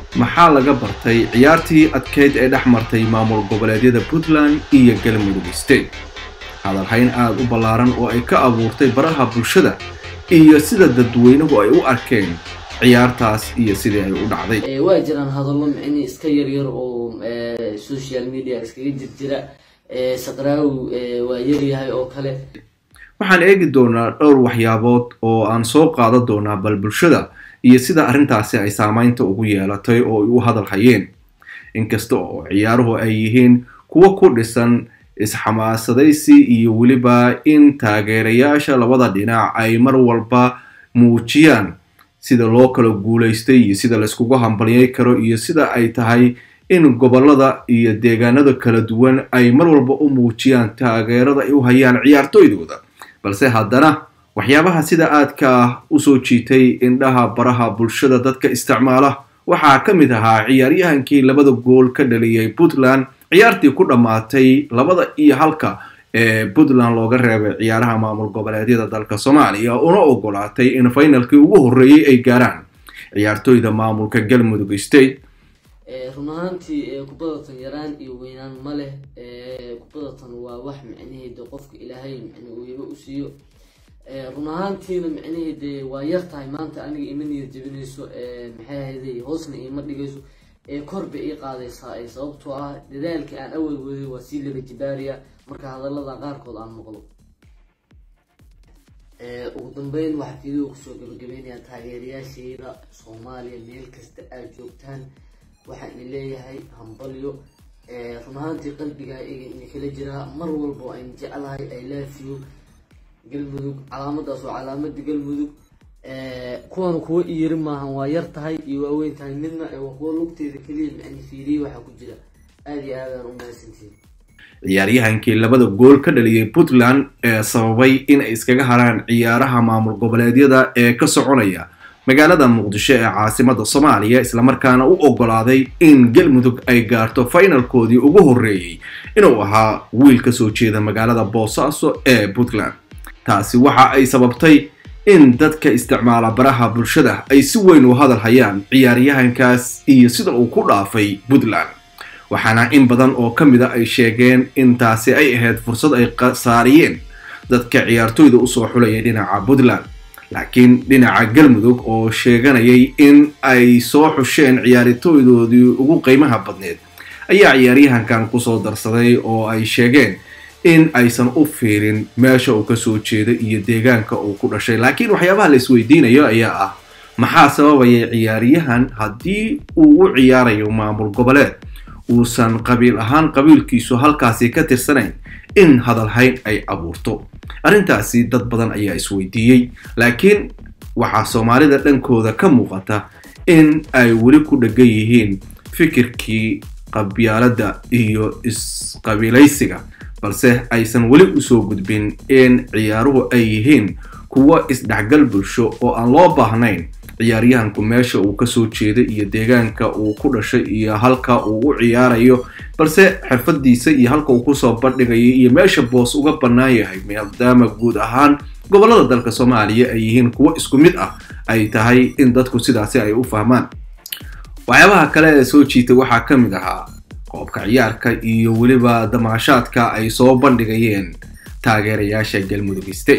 maxaa laga bartay ciyaartii adkeyd ee dhex martay maamul goboleedyada puntland iyo galmudug state hadalhayn aada u ballaaran oo ay ka abuurtay baraha bulshada iyo sida dadweynuhu ay u arkeen ciyaartaas iyo sidii ay u dhacday waa jiraan hadallo micni iska yaryar oo social media iskaga jirjira saqraawi waa yaryahay oo kale waxaan eegi doonaa dhowr waxyaabood oo aan soo qaadan doonaa bal bulshada iyo sida arrintaasi ay saamaynta ugu yeelatay oo ay u hadal hayeen inkasta oo ciyaaruhu ay yihiin kuwo ku dhisan isxamaasadaysi iyo weliba in taageerayaasha labada dhinac ay mar walba muujiyaan sida loo kala guulaystay iyo sida layskugu hambalyay karo iyo sida ay tahay in gobolada iyo deegaanada kala duwan ay mar walba u muujiyaan taageerada ay u hayaan ciyaartooydooda balse haddana waxyaabaha sida aadka ah usoo jiitay indhaha baraha bulshada dadka isticmaala waxaa ka mid ahaa ciyaaryahankii labada gool ka dhaliyay puntland ciyaartii ku dhammaatay labada iyo halka ee puntland looga reebay ciyaaraha maamul goboleedyada dalka soomaaliya una ogolaatay in finalkii ugu horreeyey ay gaaraan ciyaartooyda maamulka galmudug state run ahaantii kubadatan yaraan iyo weynaan ma leh kubadatan waa wax micnaheeda qofka ilaahay micne uu iba u siiyo run ahaantiina micnaheede waa yar tahay maanta aniga ima niyad jebinayso maxay ahayday hoosna iima dhigayso korba ii qaadaysaa sababtoo ah dadaalkii aan awal waday waa sii laga jibaariya marka hadalada qaarkood aan maqlo ugu dambeyn waxaa fiideo kusoo gabagabeynaya taageerayaashayda soomaaliya meel kasta aad joogtaan waxaan idin leeyahay hambalyo run ahaantii qalbigaa iga ina kala jiraa mar walba ayn jeclahay i love you galmudug calaamadaas waa calaamada galmudug kuwan kuwa iyiri maahan waa yar tahay iyo waaweyn tahay midna waa kuwa lugteeda keliya micni fiiriye waxaa ku jira aada iyo aadaan u mahadsantihin ciyaaryahankii labada gool ka dhaliyay puntland ee sababay in ay iskaga haraan ciyaaraha maamul goboleedyada ee ka soconaya magaalada muqdisho ee caasimada soomaaliya islamarkaana u ogolaaday in galmudug ay gaarto finalkoodii ugu horreeyey inuu ahaa wiil ka soo jeeda magaalada boosaaso ee puntland taasi waxa ay sababtay in dadka isticmaala baraha bulshada ay si weyn u hadal hayaan ciyaaryahankaas iyo sida uu ku dhaafay puntland waxaana in badan oo ka mida ay sheegeen in taasi ay ahayd fursad ay khasaariyeen dadka ciyaartooyda usoo xulaya dhinaca puntland laakiin dhinaca galmudug oo sheeganayay in ay soo xusheen ciyaartooydoodii ugu qiimaha badneed ayaa ciyaaryahankan kusoo darsaday oo ay sheegeen in aysan u fiirin meesha uu kasoo jeeda iyo deegaanka uu ku dhashay laakiin waxyaabaha la isweydiinayo ayaa ah maxaa sababaya ciyaaryahan haddii uu u ciyaarayo maamul goboleed uusan qabiil ahaan qabiilkiisu halkaasi ka tirsanayn in hadalhayn ay abuurto arrintaasi dad badan ayaa isweydiiyey laakiin waxaa soomaalida dhankooda ka muuqata in ay weli ku dheggan yihiin fikirkii qabyaaladda iyo isqabiilaysiga balse aysan weli usoo gudbin in ciyaaruhu ay yihiin kuwo isdhexgal bulsho oo aan loo baahnayn ciyaaryahanku meesha uu kasoo jeeda iyo deegaanka uu ku dhashay iyo halka uu u ciyaarayo balse xirfadiisa iyo halka uu kusoo bandhigayo iyo meesha boos uga bannaan yahay maadaama guud ahaan gobolada dalka soomaaliya ay yihiin kuwo isku mid ah ay tahay in dadku sidaasi ay u fahmaan waxyaabaha kale ee soo jiitay waxaa ka mid ahaa qoobka ciyaarka iyo weliba damaashaadka ay soo bandhigayeen taageerayaasha galmudug state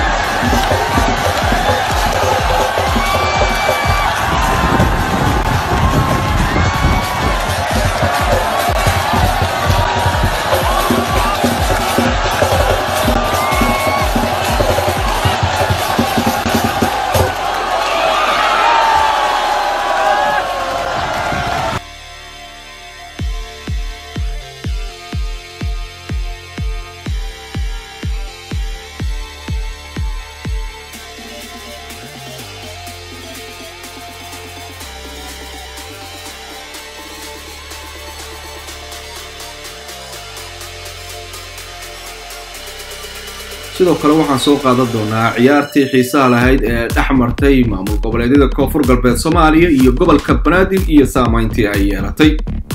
sidoo kale waxaan soo qaadan doonaa ciyaartii xiisaha lahayd ee dhex martay maamul goboleedyada koonfur galbeed soomaaliya iyo gobolka banaadir iyo saamayntii ay yeelatay